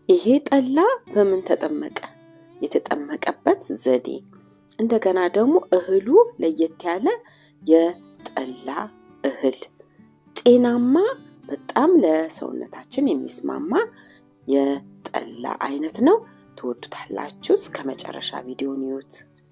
ይሄ ጠላ በምን ተጠመቀ? የተጠመቀበት ዘዴ፣ እንደገና ደግሞ እህሉ ለየት ያለ የጠላ እህል፣ ጤናማ በጣም ለሰውነታችን የሚስማማ የጠላ አይነት ነው። ትወዱታላችሁ። እስከ መጨረሻ ቪዲዮን ይዩት።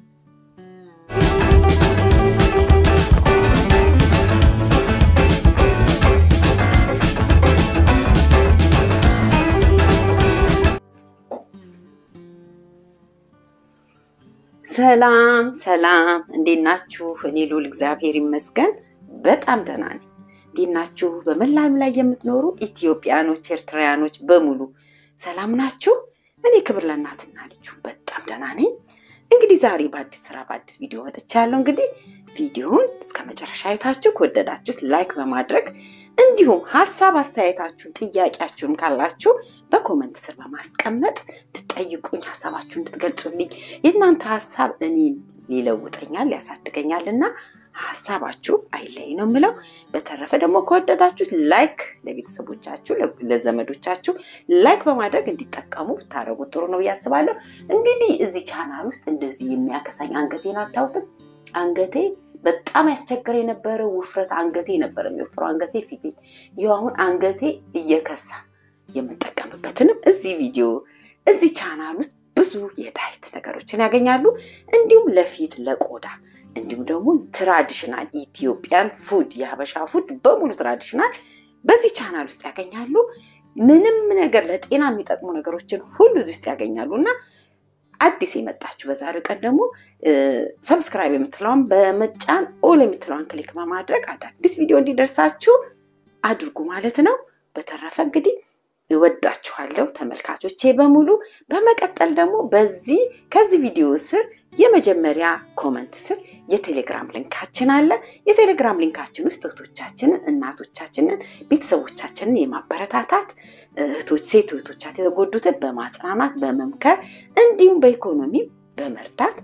ሰላም ሰላም፣ እንዴት ናችሁ? እኔ ልዑል እግዚአብሔር ይመስገን በጣም ደህና ነኝ። እንዴት ናችሁ? በመላ ዓለም ላይ የምትኖሩ ኢትዮጵያኖች፣ ኤርትራውያኖች በሙሉ ሰላም ናችሁ? እኔ ክብር ለእናትና ልጁ በጣም ደህና ነኝ። እንግዲህ ዛሬ በአዲስ ስራ በአዲስ ቪዲዮ መጥቻለሁ። እንግዲህ ቪዲዮውን እስከ መጨረሻ አይታችሁ ከወደዳችሁት ላይክ በማድረግ እንዲሁም ሀሳብ አስተያየታችሁን፣ ጥያቄያችሁን ካላችሁ በኮመንት ስር በማስቀመጥ እንድትጠይቁኝ ሀሳባችሁን እንድትገልጹልኝ የእናንተ ሀሳብ እኔን ሊለውጠኛል ያሳድገኛል እና ሀሳባችሁ አይለይ ነው የምለው። በተረፈ ደግሞ ከወደዳችሁት ላይክ ለቤተሰቦቻችሁ ለዘመዶቻችሁ ላይክ በማድረግ እንዲጠቀሙ ብታደርጉት ጥሩ ነው ብዬ አስባለሁ። እንግዲህ እዚህ ቻናል ውስጥ እንደዚህ የሚያከሳኝ አንገቴን አታዩትም? አንገቴ በጣም ያስቸግር የነበረ ውፍረት አንገቴ ነበር የሚወፍረው አንገቴ ፊቴ። ይኸው አሁን አንገቴ እየከሳ የምጠቀምበትንም እዚህ ቪዲዮ እዚህ ቻናል ውስጥ ብዙ የዳይት ነገሮችን ያገኛሉ። እንዲሁም ለፊት ለቆዳ እንዲሁም ደግሞ ትራዲሽናል ኢትዮጵያን ፉድ የሀበሻ ፉድ በሙሉ ትራዲሽናል በዚህ ቻናል ውስጥ ያገኛሉ። ምንም ነገር ለጤና የሚጠቅሙ ነገሮችን ሁሉ እዚህ ውስጥ ያገኛሉ እና አዲስ የመጣችሁ በዛሬው ቀን ደግሞ ሰብስክራይብ የምትለዋን በመጫን ኦል የምትለዋን ክሊክ በማድረግ አዳዲስ ቪዲዮ እንዲደርሳችሁ አድርጉ ማለት ነው። በተረፈ እንግዲህ እወዳችኋለሁ ተመልካቾቼ በሙሉ። በመቀጠል ደግሞ በዚህ ከዚህ ቪዲዮ ስር የመጀመሪያ ኮመንት ስር የቴሌግራም ሊንካችን አለ። የቴሌግራም ሊንካችን ውስጥ እህቶቻችንን፣ እናቶቻችንን፣ ቤተሰቦቻችንን የማበረታታት እህቶች ሴት እህቶቻችን የተጎዱትን በማጽናናት በመምከር እንዲሁም በኢኮኖሚ በመርዳት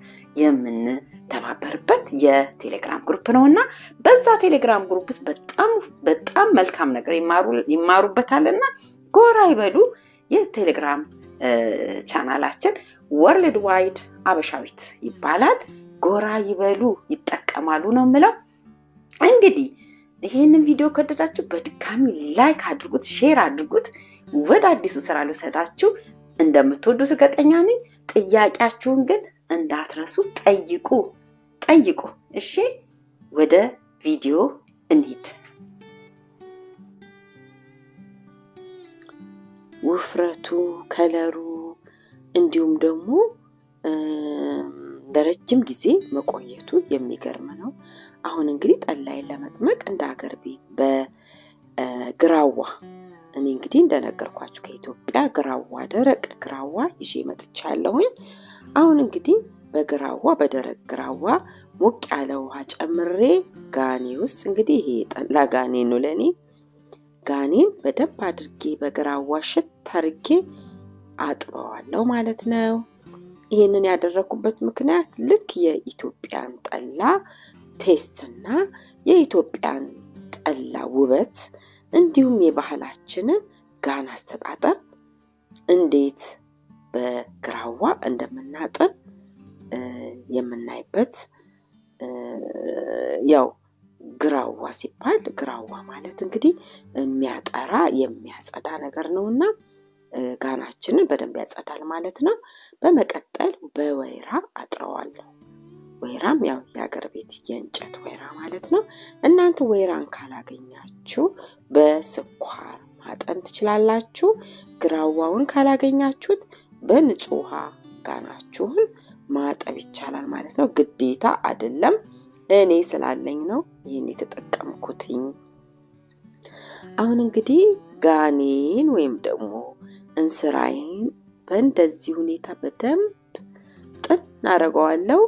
የምንተባበርበት የቴሌግራም ግሩፕ ነው እና በዛ ቴሌግራም ግሩፕ ውስጥ በጣም በጣም መልካም ነገር ይማሩበታል እና ጎራ ይበሉ። የቴሌግራም ቻናላችን ወርልድ ዋይድ አበሻዊት ይባላል። ጎራ ይበሉ ይጠቀማሉ ነው የምለው። እንግዲህ ይሄንን ቪዲዮ ከወደዳችሁ በድጋሚ ላይክ አድርጉት፣ ሼር አድርጉት። ወደ አዲሱ ስራ ልውሰዳችሁ። እንደምትወዱት እርግጠኛ ነኝ። ጥያቄያችሁን ግን እንዳትረሱ ጠይቁ ጠይቁ። እሺ፣ ወደ ቪዲዮ እንሂድ። ውፍረቱ፣ ከለሩ እንዲሁም ደግሞ ለረጅም ጊዜ መቆየቱ የሚገርም ነው። አሁን እንግዲህ ጠላይን ለመጥመቅ እንደ ሀገር ቤት በግራዋ እኔ እንግዲህ እንደነገርኳችሁ ከኢትዮጵያ ግራዋ ደረቅ ግራዋ ይዤ መጥቻለሁኝ። አሁን እንግዲህ በግራዋ በደረቅ ግራዋ ሞቅ ያለ ውሃ ጨምሬ ጋኔ ውስጥ እንግዲህ ይሄ የጠላ ጋኔ ነው ለእኔ ጋኔን በደንብ አድርጌ በግራዋ ሽት አድርጌ አጥበዋለሁ ማለት ነው። ይህንን ያደረኩበት ምክንያት ልክ የኢትዮጵያን ጠላ ቴስትና የኢትዮጵያን ጠላ ውበት እንዲሁም የባህላችንን ጋን አስተጣጠብ እንዴት በግራዋ እንደምናጥብ የምናይበት ያው ግራዋ ሲባል ግራዋ ማለት እንግዲህ የሚያጠራ የሚያጸዳ ነገር ነው እና ጋናችንን በደንብ ያጸዳል ማለት ነው። በመቀጠል በወይራ አጥረዋለሁ። ወይራም ያው የሀገር ቤት የእንጨት ወይራ ማለት ነው። እናንተ ወይራን ካላገኛችሁ በስኳር ማጠን ትችላላችሁ። ግራዋውን ካላገኛችሁት በንጹህ ውሃ ጋናችሁን ማጠብ ይቻላል ማለት ነው። ግዴታ አይደለም። እኔ ስላለኝ ነው ይህን የተጠቀምኩትኝ። አሁን እንግዲህ ጋኔን ወይም ደግሞ እንስራዬን በእንደዚህ ሁኔታ በደንብ ጥን አደርገዋለሁ።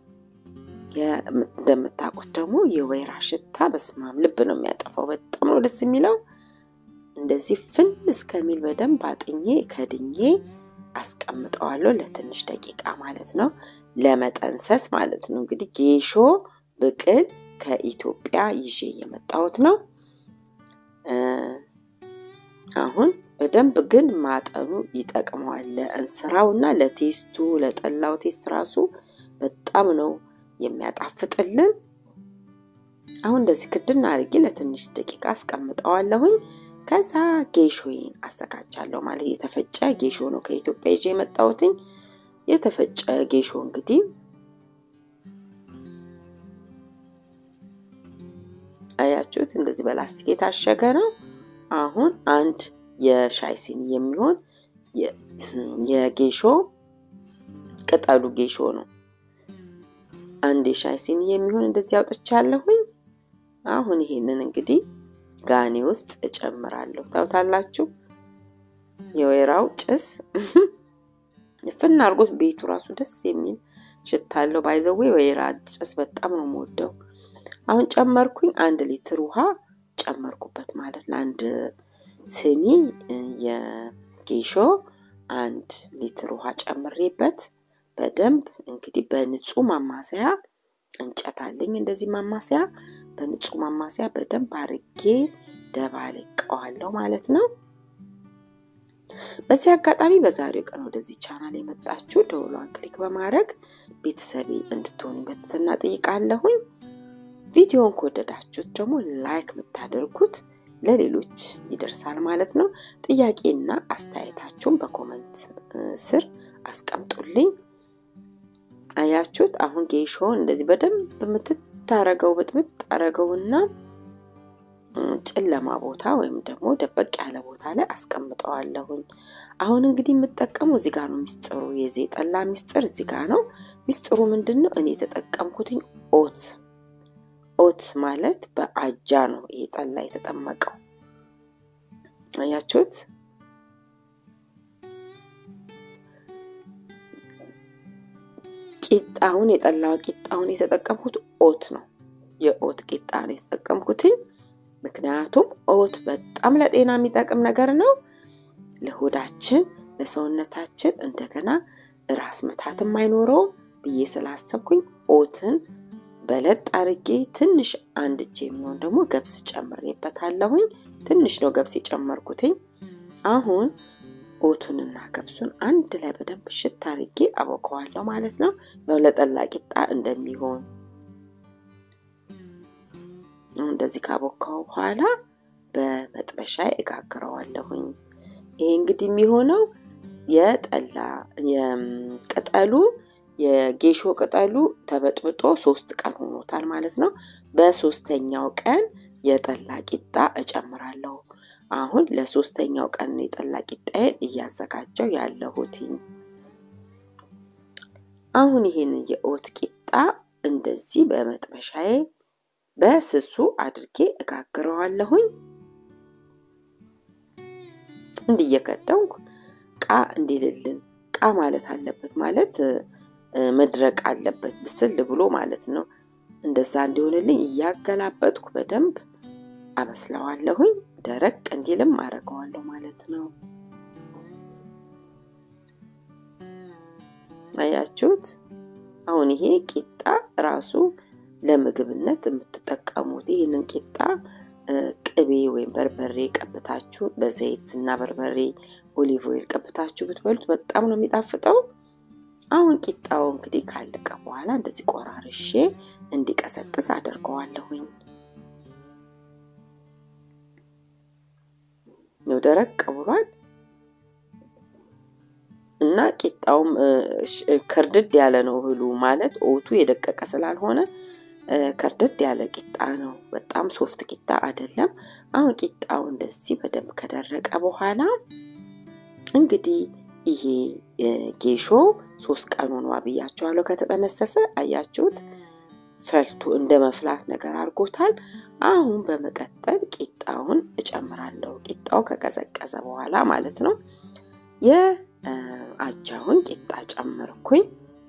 እንደምታውቁት ደግሞ የወይራ ሽታ በስማም ልብ ነው የሚያጠፋው። በጣም ነው ደስ የሚለው። እንደዚህ ፍን እስከሚል በደንብ አጥኜ ከድኜ አስቀምጠዋለሁ ለትንሽ ደቂቃ ማለት ነው፣ ለመጠንሰስ ማለት ነው። እንግዲህ ጌሾ ብቅል ከኢትዮጵያ ይዤ የመጣሁት ነው። አሁን በደንብ ግን ማጠኑ ይጠቅመዋል። ለእንስራው እና ለቴስቱ ለጠላው ቴስት ራሱ በጣም ነው የሚያጣፍጥልን። አሁን እንደዚህ ክድና አድርጌ ለትንሽ ደቂቃ አስቀምጠዋለሁኝ። ከዛ ጌሾዬን አዘጋጃለሁ ማለት የተፈጨ ጌሾ ነው ከኢትዮጵያ ይዤ የመጣሁትኝ። የተፈጨ ጌሾ እንግዲህ አያችሁት፣ እንደዚህ በላስቲክ የታሸገ ነው። አሁን አንድ የሻይ ሲኒ የሚሆን የጌሾ ቅጠሉ ጌሾ ነው። አንድ የሻይ ሲኒ የሚሆን እንደዚህ አውጥቻለሁኝ። አሁን ይሄንን እንግዲህ ጋኔ ውስጥ እጨምራለሁ። ታውታላችሁ የወይራው ጭስ ፍና አድርጎት ቤቱ ራሱ ደስ የሚል ሽታ አለው። ባይዘዌ ወይራ ጭስ በጣም ነው የምወደው። አሁን ጨመርኩኝ። አንድ ሊትር ውሃ ጨመርኩበት ማለት ለአንድ ስኒ የጌሾ አንድ ሊትር ውሃ ጨምሬበት በደንብ እንግዲህ በንጹህ ማማሰያ እንጨት አለኝ። እንደዚህ ማማሰያ በንጹህ ማማሰያ በደንብ አርጌ ደባልቀዋለሁ ማለት ነው። በዚህ አጋጣሚ በዛሬው ቀን ወደዚህ ቻናል የመጣችሁ ደውሏን ክሊክ በማድረግ ቤተሰቤ እንድትሆኑ በትህትና ጠይቃለሁኝ። ቪዲዮውን ከወደዳችሁት ደግሞ ላይክ ብታደርጉት ለሌሎች ይደርሳል ማለት ነው። ጥያቄና አስተያየታችሁን በኮመንት ስር አስቀምጡልኝ። አያችሁት? አሁን ጌሾውን እንደዚህ በደንብ የምትታረገው ብጥብጥ አረገውና ጨለማ ቦታ ወይም ደግሞ ደበቅ ያለ ቦታ ላይ አስቀምጠዋለሁኝ። አሁን እንግዲህ የምጠቀሙ እዚህ ጋር ነው ሚስጥሩ። የዚህ ጠላ ሚስጥር እዚህ ጋር ነው። ሚስጥሩ ምንድን ነው? እኔ የተጠቀምኩትኝ ኦት ኦት ማለት በአጃ ነው ይሄ ጠላ የተጠመቀው። አያችሁት? ቂጣውን የጠላው ቂጣውን የተጠቀምኩት ኦት ነው። የኦት ቂጣ ነው የተጠቀምኩትኝ። ምክንያቱም ኦት በጣም ለጤና የሚጠቅም ነገር ነው። ለሆዳችን፣ ለሰውነታችን እንደገና ራስ ምታትም አይኖረውም ብዬ ስላሰብኩኝ ኦትን በለጥ አርጌ ትንሽ አንድ እጅ የሚሆን ደግሞ ገብስ ጨምሬበታለሁኝ። ትንሽ ነው ገብስ የጨመርኩትኝ። አሁን ኦቱንና ገብሱን አንድ ላይ በደንብ ሽት አርጌ አቦከዋለሁ ማለት ነው። ያው ለጠላ ቂጣ እንደሚሆን እንደዚህ ካቦካው በኋላ በመጥበሻ እጋግረዋለሁኝ። ይሄ እንግዲህ የሚሆነው የጠላ የቅጠሉ የጌሾ ቅጠሉ ተበጥብጦ ሶስት ቀን ሆኖታል ማለት ነው። በሶስተኛው ቀን የጠላ ቂጣ እጨምራለሁ። አሁን ለሶስተኛው ቀን ነው የጠላ ቂጣዬን እያዘጋጀው ያለሁትኝ። አሁን ይሄንን የኦት ቂጣ እንደዚህ በመጥበሻዬ በስሱ አድርጌ እጋግረዋለሁኝ። እንዲየከደንኩ ቃ እንዲልልን ቃ ማለት አለበት ማለት መድረቅ አለበት ብስል ብሎ ማለት ነው። እንደዛ እንዲሆንልኝ እያገላበጥኩ በደንብ አበስለዋለሁኝ። ደረቅ እንዲልም አደርገዋለሁ ማለት ነው። አያችሁት? አሁን ይሄ ቂጣ ራሱ ለምግብነት የምትጠቀሙት ይህንን ቂጣ ቅቤ ወይም በርበሬ ቀብታችሁ በዘይት እና በርበሬ ኦሊቭ ኦይል ቀብታችሁ ብትበሉት በጣም ነው የሚጣፍጠው። አሁን ቂጣው እንግዲህ ካለቀ በኋላ እንደዚህ ቆራርሼ እንዲቀሰቅስ አደርገዋለሁኝ። ነው ደረቅ ብሏል እና ቂጣውም ከርድድ ያለ ነው እህሉ ማለት ኦቱ የደቀቀ ስላልሆነ ከርደድ ያለ ቂጣ ነው። በጣም ሶፍት ቂጣ አይደለም። አሁን ቂጣው እንደዚህ በደንብ ከደረቀ በኋላ እንግዲህ ይሄ ጌሾ ሶስት ቀን ሆኖ ብያቸዋለሁ ከተጠነሰሰ። አያችሁት? ፈልቶ እንደ መፍላት ነገር አድርጎታል። አሁን በመቀጠል ቂጣውን እጨምራለሁ። ቂጣው ከቀዘቀዘ በኋላ ማለት ነው። የአጃውን ቂጣ ጨመርኩኝ።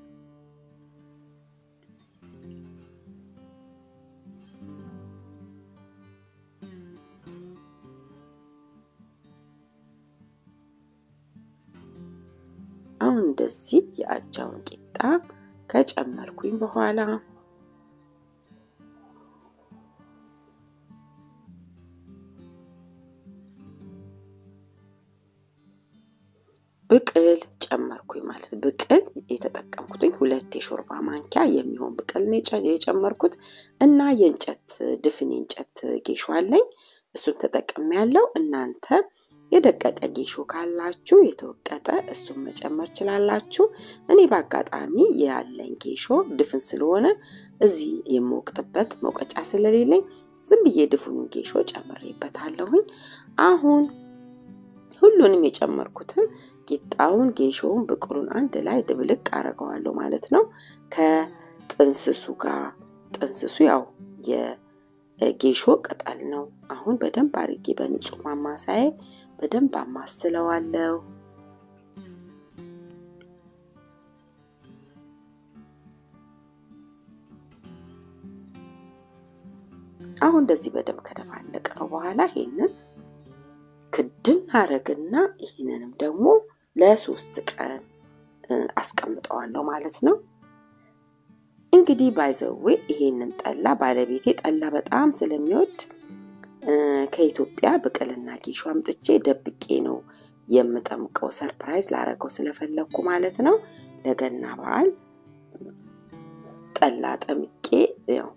አሁን እንደዚህ የአጃውን ቂጣ ከጨመርኩኝ በኋላ ብቅል ጨመርኩኝ ማለት ብቅል የተጠቀምኩትኝ ሁለት የሾርባ ማንኪያ የሚሆን ብቅል ነው የጨመርኩት እና የእንጨት ድፍን የእንጨት ጌሾ አለኝ። እሱን ተጠቅሜ ያለው እናንተ የደቀቀ ጌሾ ካላችሁ የተወቀጠ እሱን መጨመር ችላላችሁ። እኔ በአጋጣሚ ያለኝ ጌሾ ድፍን ስለሆነ እዚህ የምወቅጥበት መውቀጫ ስለሌለኝ ዝም ብዬ ድፍኑን ጌሾ ጨምሬበታለሁኝ። አሁን ሁሉንም የጨመርኩትን ቂጣውን፣ ጌሾውን፣ ብቅሉን አንድ ላይ ድብልቅ አረገዋለሁ ማለት ነው ከጥንስሱ ጋር። ጥንስሱ ያው የጌሾ ቅጠል ነው። አሁን በደንብ አርጌ በንጹህ ማማሳዬ በደንብ አማስለዋለሁ። አሁን እንደዚህ በደንብ ከደባለቅ ነው በኋላ ይሄንን ክድን አረግና ይህንንም ደግሞ ለሶስት ቀን አስቀምጠዋለሁ ማለት ነው። እንግዲህ ባይዘዌ ይሄንን ጠላ ባለቤቴ ጠላ በጣም ስለሚወድ ከኢትዮጵያ ብቅልና ጌሾ አምጥቼ ደብቄ ነው የምጠምቀው። ሰርፕራይዝ ላረገው ስለፈለግኩ ማለት ነው። ለገና በዓል ጠላ ጠምቄ ያው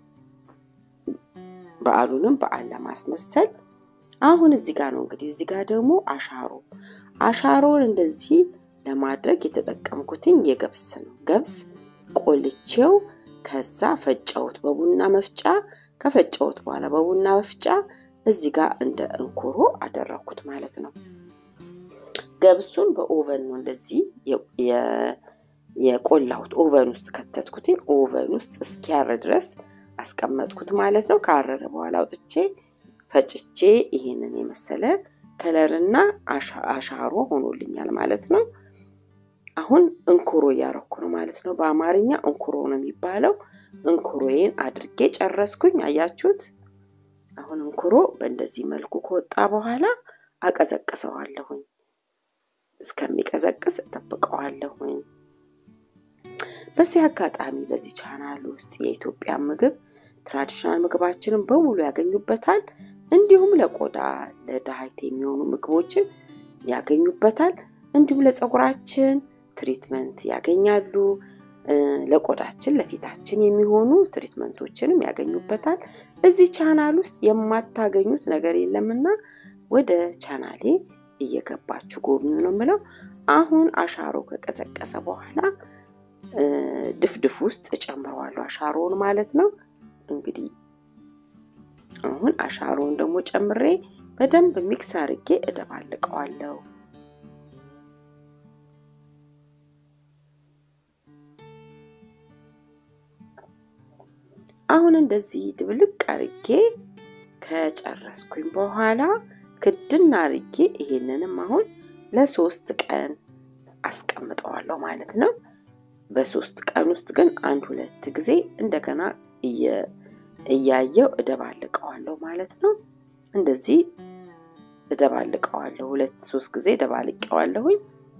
በዓሉንም በዓል ለማስመሰል አሁን እዚህ ጋር ነው እንግዲህ እዚህ ጋር ደግሞ አሻሮ አሻሮን እንደዚህ ለማድረግ የተጠቀምኩትኝ የገብስ ነው። ገብስ ቆልቼው ከዛ ፈጨሁት በቡና መፍጫ። ከፈጨሁት በኋላ በቡና መፍጫ እዚህ ጋር እንደ እንኩሮ አደረኩት ማለት ነው። ገብሱን በኦቨን ነው እንደዚህ የቆላሁት። ኦቨን ውስጥ ከተትኩትኝ። ኦቨን ውስጥ እስኪያር ድረስ አስቀመጥኩት ማለት ነው። ካረረ በኋላ አውጥቼ ፈጭቼ ይሄንን የመሰለ ከለርና አሻሮ ሆኖልኛል ማለት ነው። አሁን እንኩሮ እያረኩ ነው ማለት ነው። በአማርኛ እንኩሮ ነው የሚባለው። እንኩሮዬን አድርጌ ጨረስኩኝ። አያችሁት? አሁን እንኩሮ በእንደዚህ መልኩ ከወጣ በኋላ አቀዘቅሰዋለሁኝ። እስከሚቀዘቅስ እጠብቀዋለሁኝ። በዚህ አጋጣሚ በዚህ ቻናል ውስጥ የኢትዮጵያ ምግብ ትራዲሽናል ምግባችንን በሙሉ ያገኙበታል። እንዲሁም ለቆዳ ለዳይት የሚሆኑ ምግቦችን ያገኙበታል። እንዲሁም ለፀጉራችን ትሪትመንት ያገኛሉ። ለቆዳችን ለፊታችን የሚሆኑ ትሪትመንቶችንም ያገኙበታል። እዚህ ቻናል ውስጥ የማታገኙት ነገር የለምና ወደ ቻናሌ እየገባችሁ ጎብኙ ነው የምለው። አሁን አሻሮ ከቀዘቀሰ በኋላ ድፍድፍ ውስጥ እጨምረዋለሁ አሻሮውን ማለት ነው። እንግዲህ አሁን አሻሮውን ደግሞ ጨምሬ በደንብ ሚክስ አድርጌ እደባልቀዋለሁ። አሁን እንደዚህ ድብልቅ አርጌ ከጨረስኩኝ በኋላ ክድን አርጌ ይሄንንም አሁን ለሶስት ቀን አስቀምጠዋለሁ ማለት ነው። በሶስት ቀን ውስጥ ግን አንድ ሁለት ጊዜ እንደገና እያየው እደባልቀዋለሁ ማለት ነው። እንደዚህ እደባልቀዋለሁ። ሁለት ሶስት ጊዜ እደባልቀዋለሁኝ።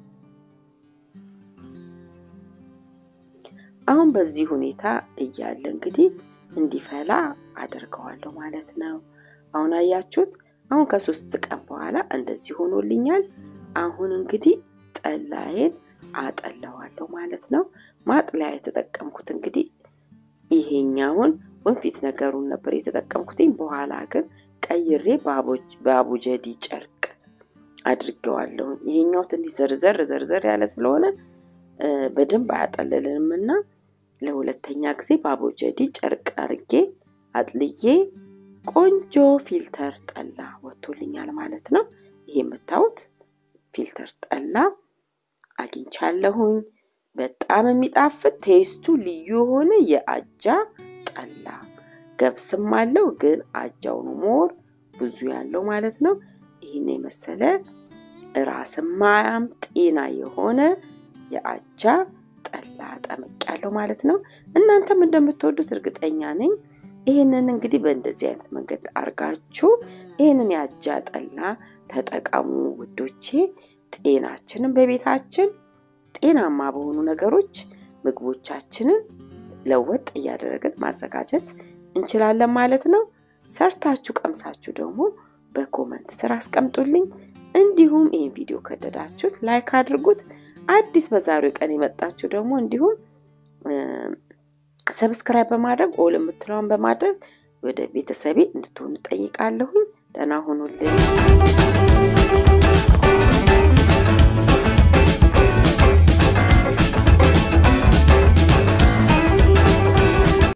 አሁን በዚህ ሁኔታ እያለ እንግዲህ እንዲፈላ አደርገዋለሁ ማለት ነው። አሁን አያችሁት? አሁን ከሶስት ቀን በኋላ እንደዚህ ሆኖልኛል። አሁን እንግዲህ ጠላዬን አጠለዋለሁ ማለት ነው። ማጥለያ የተጠቀምኩት እንግዲህ ይሄኛውን ወንፊት ነገሩን ነበር የተጠቀምኩትኝ። በኋላ ግን ቀይሬ በአቡጀዲ ጨርቅ አድርጌዋለሁ። ይሄኛው ትንሽ ዘርዘር ዘርዘር ያለ ስለሆነ በደንብ አያጠልልንም እና ለሁለተኛ ጊዜ በአቡጀዲ ጨርቅ አርጌ አጥልዬ ቆንጆ ፊልተር ጠላ ወጥቶልኛል ማለት ነው። ይሄ የምታዩት ፊልተር ጠላ አግኝቻለሁኝ። በጣም የሚጣፍጥ ቴስቱ ልዩ የሆነ የአጃ ጠላ ገብስም አለው፣ ግን አጃው ነው ሞር ብዙ ያለው ማለት ነው። ይህን የመሰለ ራስ ማያም ጤና የሆነ የአጃ ጠላ ጠምቅ ያለው ማለት ነው። እናንተም እንደምትወዱት እርግጠኛ ነኝ። ይህንን እንግዲህ በእንደዚህ አይነት መንገድ አርጋችሁ ይህንን የአጃ ጠላ ተጠቀሙ ውዶቼ። ጤናችንን በቤታችን ጤናማ በሆኑ ነገሮች ምግቦቻችንን ለወጥ እያደረግን ማዘጋጀት እንችላለን ማለት ነው። ሰርታችሁ ቀምሳችሁ ደግሞ በኮመንት ስር አስቀምጡልኝ። እንዲሁም ይህን ቪዲዮ ከወደዳችሁት ላይክ አድርጉት። አዲስ በዛሬው ቀን የመጣችሁ ደግሞ እንዲሁም ሰብስክራይብ በማድረግ ኦል የምትለውን በማድረግ ወደ ቤተሰቤ እንድትሆኑ ጠይቃለሁኝ። ደህና ሁኑልኝ።